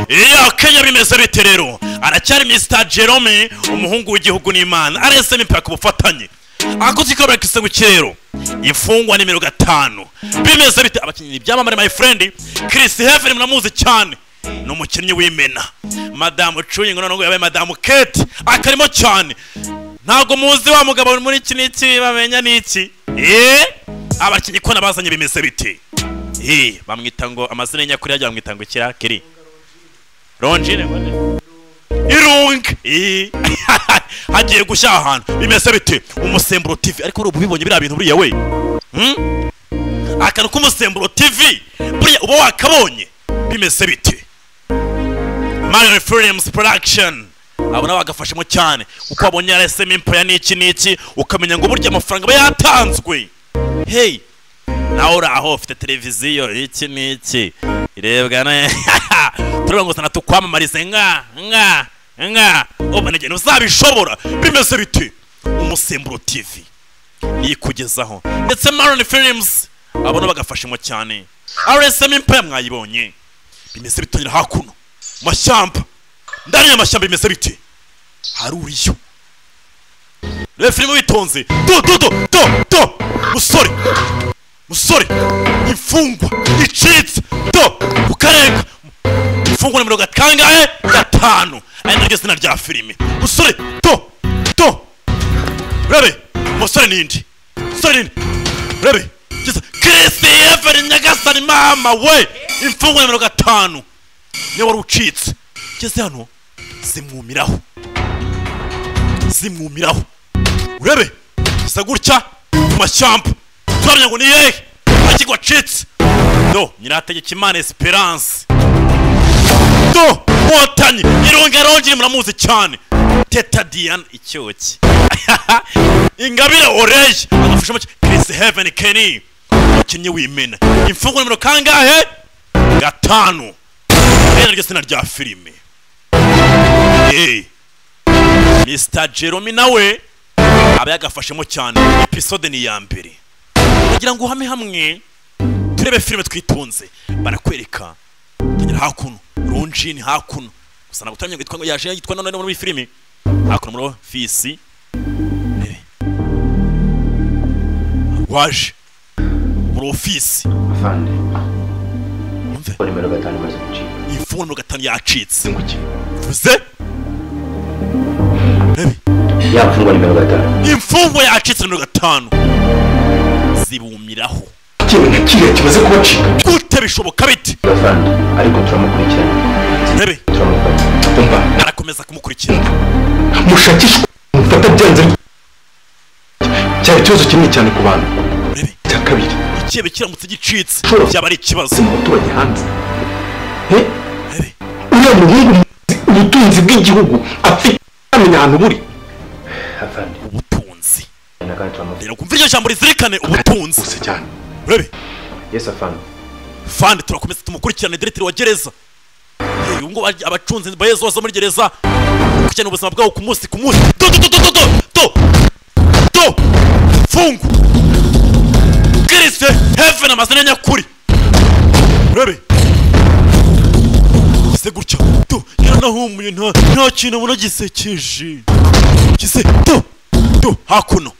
ya kenya bimeze bite rero aracyari mr jerome umuhungu w'igihugu n'imana aresemo impaka ubufatanye akoze ikabura kisego kirero imfungwa nimero gatanu bimeze bite abakinnyi ibyamamare my friend chris heaven muramuzi cyane ni umukinnyi w'imena madamu cuyingo noneho yabaye madamu kate akarimo cyane ntabwo muzi wa mugabo muri iki n'iki bamenya n'iki eee abakinnyi ko nabazanye bimeze bite eee bamwita ngo amazina y'inyakuri yagiye bamwita ngo kira kiri ronjine irunga eee hagiye gushya ahantu bimeze bite umusemburo tivi ariko ubu ubibonye biriya bintu buriya we Hmm? akantu k'umusemburo tivi buriya uba wakabonye bimeze bite marion films production abo nabo bagafashemo cyane uko wabonye yarasemo impoya n'iki n'iki ukamenya ngo burya amafaranga aba yatanzwe hey nawe uri aho ufite televiziyo iki n'iki irebwa ne turabona ngo sana tukwamamarize nga nga nga ubona igihe uzabishobora bimeze bite umusemburo tivi yikugezaho ndetse maron films abona bagafashemo cyane rsm impaya mwayibonye bimeze bitangira hakuno mashyamba ndani y'amashyamba bimeze bite hari uriyo reba filime witonze do do do do do musore musore imfungwa icitse do ukarega imfungwa nimero gakangahe gatanu ari naryo zina rya filime musore do do rebe umusore ninde umusore ninde rebe kiza christopher nyagasani mama we imfungwa nimero gatanu niyo wari ucitse ugeze hano zimwumiraho zimwumiraho urebe isa gutya mu mashyamba turamenya ngo ni yehe akigwa acitse do nyirategeka imana esperance do nkotanyi irunga rongere muramuzi cyane teta diane icyoki ingabire oreye agafasha make kirisi heveni keni umukinnyi w'imena imfungwa nimero kangahe gatanu bene ryo sina rya filime Eh. mr jerome nawe aba yagafashemo cyane episode ni iya mbere kugira ngo uhame hamwe turebe filime twitonze barakwereka tugera hakuno ronjini hakuno gusa ntabwo turamenya ngo yitwa ngo yaje yitwa none muri iyi filime hakuno muri ofisi Eh. waje muri ofisi afande yumve ko nimero gatanu imaze gucika ifundo gatanu yacitse nguki vuze Rebe. yapfungwa nimero gatanu imfungwa yacitse nimero gatanu zibumiraho ikintu kiriya kimaze kubacika gute bishoboka bite afande ariko turamukurikirana rebe turamufata umva arakomeza kumukurikira mushakishwa mufata byanze ariko cyari ikibazo kinini cyane ku bantu rebe icya kabiri ikihe kiramutse gicitse Sure. byaba ari ikibazo si mu baturage hanze he rebe uriya muhungu umuzi- ubutunzi bw'igihugu afite amenya ahantu buri afande ubutunzi na kandi turamufata rero kumva iryo jambo rizirikane ubutunzi bose cyane rebe yesu afande fani turakomeza tumukurikirane diretire wa gereza Eh, ubu ngubu ari- abacunzi ba yezu bose muri gereza ukurikirana ubuzima bwabo ku munsi ku munsi do do do do do do do do fungu kiriste heaven amazina ya nyakuri rebe gise gutya do yaranahumuye nta nta kintu abona gisekeje gise do do hakuno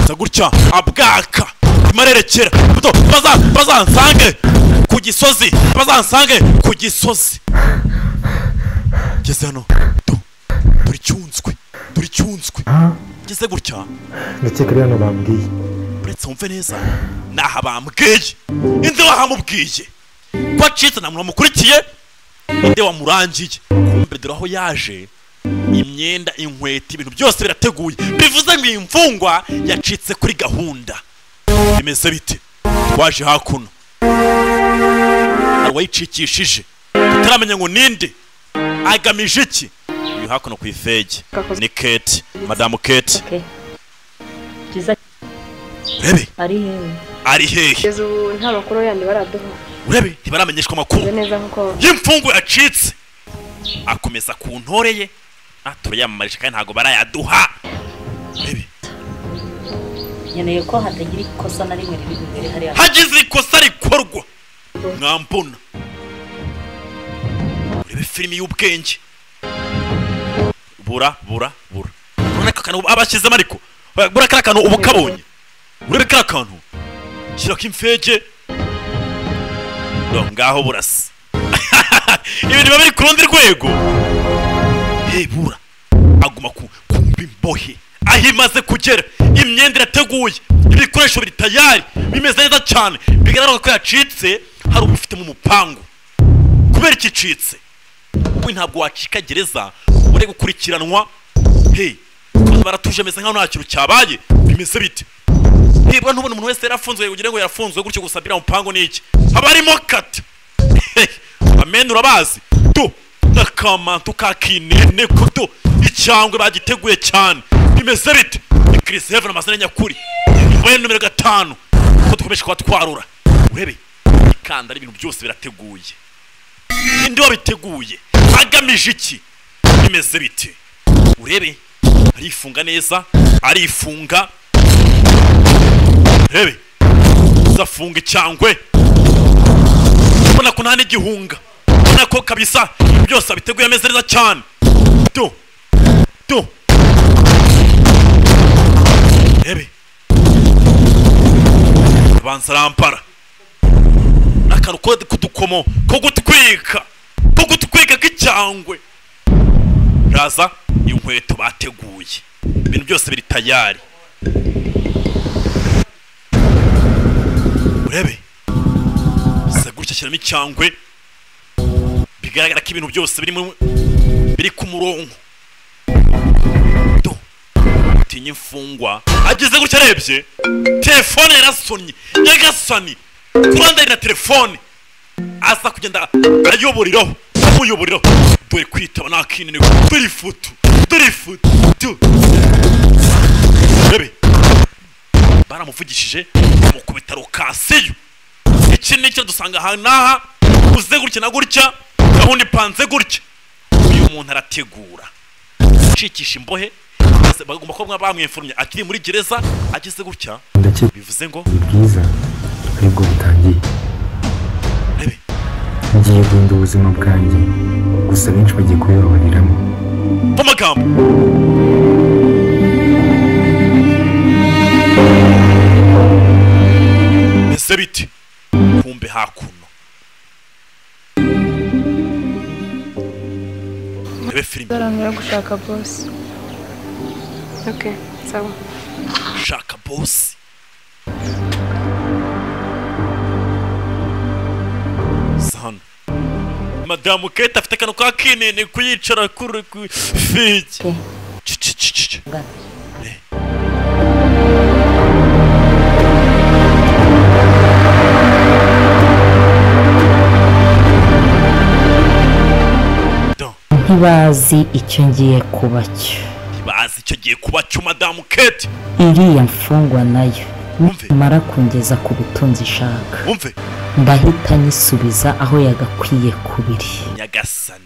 gusa gutya abwaka imarerekera buto baza bazansange ku gisozi bazansange ku gisozi ngeze hano tu turi cyunzwe turi cyunzwe ngeze gutya ndakeka rero hano bambwiye uretse wumve neza naha bambwiye inde wahamubwiye ko acitse nta muntu wamukurikiye inde wamurangiye kumbe dore aho yaje imyenda inkweto ibintu byose birateguye bivuze ngo iyi mfungwa yacitse kuri gahunda bimeze bite waje hakuno hari uwayicikishije tutaramenya ngo ninde agamije iki uyu hakuno ku ifege ni kate madamu kate byiza urebe ari hehe ari hehe kugeza ubu nta makuru yandi baraduha urebe ntibaramenyeshwa amakuru Meze neza nk'uko y'imfungu yacitse akomeza ku ntore ye Ah, turayamamaje kandi ntabwo barayaduha Urebe, nkeneye ko hatagira ikosa na rimwe riri imbere hariya hagize ikosa rikorwa mwambona reba filimi y'ubwenge bura bura bura urabona ka kantu abashyizemo ariko bura kariya kantu uba ukabonye urebe kariya kantu shyira k'imfege no ngaho burasa ibintu biba biri ku rundi rwego hey bura aguma ku kumva imbohe aho imaze kugera imyenda irateguye ibikoresho biri tayari bimeze neza cyane bigaragara ko yacitse hari ubifitemo umupangu kubera ikicitse we ntabwo wacika gereza ngo ure gukurikiranwa hey abantu baratuje ameze nkaho nta kintu cyabaye bimeze bite nibura ntubona umuntu wese yarafunzwe ugira ngo yarafunzwe gutyo gusa biriya mupangu ni iki haba harimo kati Hey, amen urabazi tu n'akamantu kakinene kuto icyangwe bagiteguye cyane bimeze bite ni Chris Heaven amazina nyakuri imbohe nomero gatanu ko dukomeje kuba twarura urebe ikanda n'ibintu byose birateguye ninde wabiteguye agamije iki bimeze bite urebe arifunga neza arifunga urebe uzafunga icyangwe ubona ko nta n'igihunga ubona ko kabisa ibintu byose abiteguye ameze neza cyane tu tu urebe abanza arampara akantu ko kudukomo ko gutwika ko gutwika k'icyangwe raza iyo nkweto bateguye ibintu byose biri tayari urebe gutya ashyiramo icyangwe bigaragara ko ibintu byose biri mu- biri ku murongo Do. tinya imfungwa ageze gutya arebye telefone yarasonye nyagasani kuranda na telefone aza kugenda ayoboreraho amuyoboreraho dore kwitaba nta kinini dore ifoto dore ifoto Do. urebe baramuvugishije bamukubita rukasiyo iki ni icyo dusanga aha n'aha uze gutya na gutya gahunda ipanze gutya uyu muntu arategura gucikisha imbohe maze bagomba kuba bamwifurumye akiri muri gereza ageze gutya ndakeka bivuze ngo ni bwiza aribwo butangiye rebe ngiye guhindura ubuzima bwanjye gusa benshi bagiye kubibabariramo mu magambo mbese biti kumbe hakuno rebe filime Nzarangira gushaka bosi ok sawa shaka bosi Si hano madamu kate afite akantu ka kinini kuyicara kuri ku figi Pe, Ci- ci- ci- ci- ci. ngana. Do. ntibazi icyo ngiye kuba cyo bazi icyo gihe kuba cyo madamu kate iriya mfungwa nayo Wumve. nimara kungeza ku butunzi ishaka wumve ndahita nyisubiza aho yagakwiye kubiri nyagasani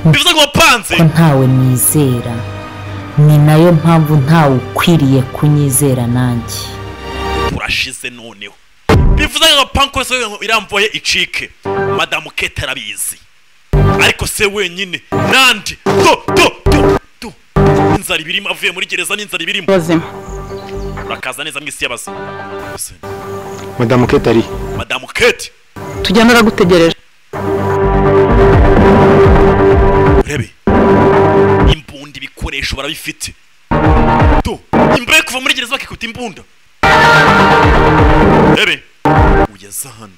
bivuze ngo wapanze ko ntawe nizera ni nayo mpamvu ntawe ukwiriye kunyizera nanjye turashize noneho bivuze ngo panko yose irambuye icike madamu kate arabizi ariko se wenyine nande do do do do inzara ibirimo avuye muri gereza n'inzara ibirimo ubuzima urakaza neza mw'isi y'abazima Gusa madamu ketari madamu kate tujya naragutegereje urebe imbunda ibikoresho barabifite do imbere yo kuva muri gereza bakikubita imbunda urebe ugeze hano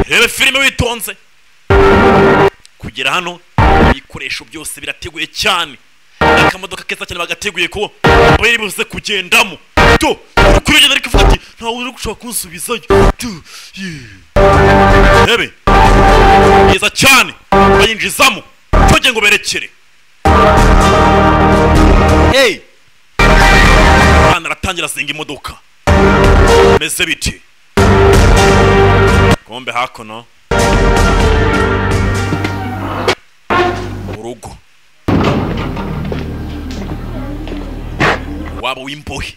rebe filime witonze kugera hano ibikoresho byose birateguye cyane akamodoka keza cyane bagateguye ko bari buze kugendamo do kuri ugenda ariko avuga ati ntawe uri gushaka kunsubizayo do yeah." rebe byiza cyane bayinjizamo ntujye ngo berekere hey umwana aratangira asenga imodoka meze biti kombe hakuno urugo waba w'imbohe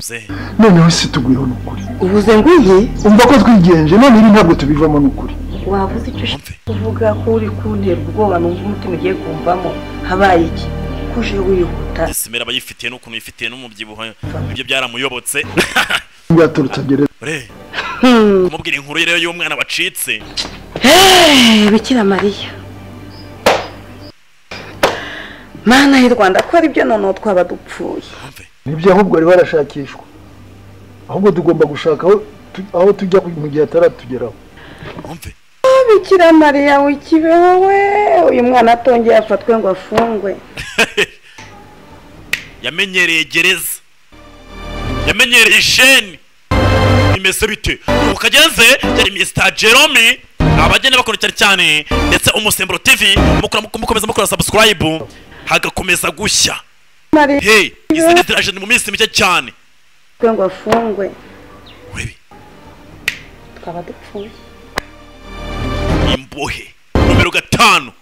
ze noneho se tugwiriho ni ukuri uvuze ngo iyi umva ko twigenje none ibi ntabwo tubivamo n'ukuri wavuze icyo ushaka Mwumve. kuvuga ko uri kuntera ubwoba numva umutima ugiye kumvamo habaye iki kuje wihuta simera aba yifitiye n'ukuntu yifitiye n'umubyibuho ibyo byaramuyobotse bwaturutse gereza ure Hmm. kumubwira inkuru ye rero y'umwana wacitse Hey, bikira mariya mana y'u rwanda ko aribyo noneho twaba dupfuye mwumve nibyo ahubwo bari barashakishwa ahubwo tugomba gushaka aho tu- aho tujya ku- mu gihe ataratugeraho mwumve bikira mariya wikibeho we uyu mwana atongeye afatwe ngo afungwe yamenyereye gereza yamenyereye isheni bimeze bite ubu kageze yari mr jerome abagenda bakora cyane cyane ndetse umusemburo tv mukora mukomeza mukora subscribe hagakomeza gushya mariya hey izindi tiraje ni mu minsi mike cyane afatwe ngo afungwe urebe twaba dupfuye imbohe numero gatanu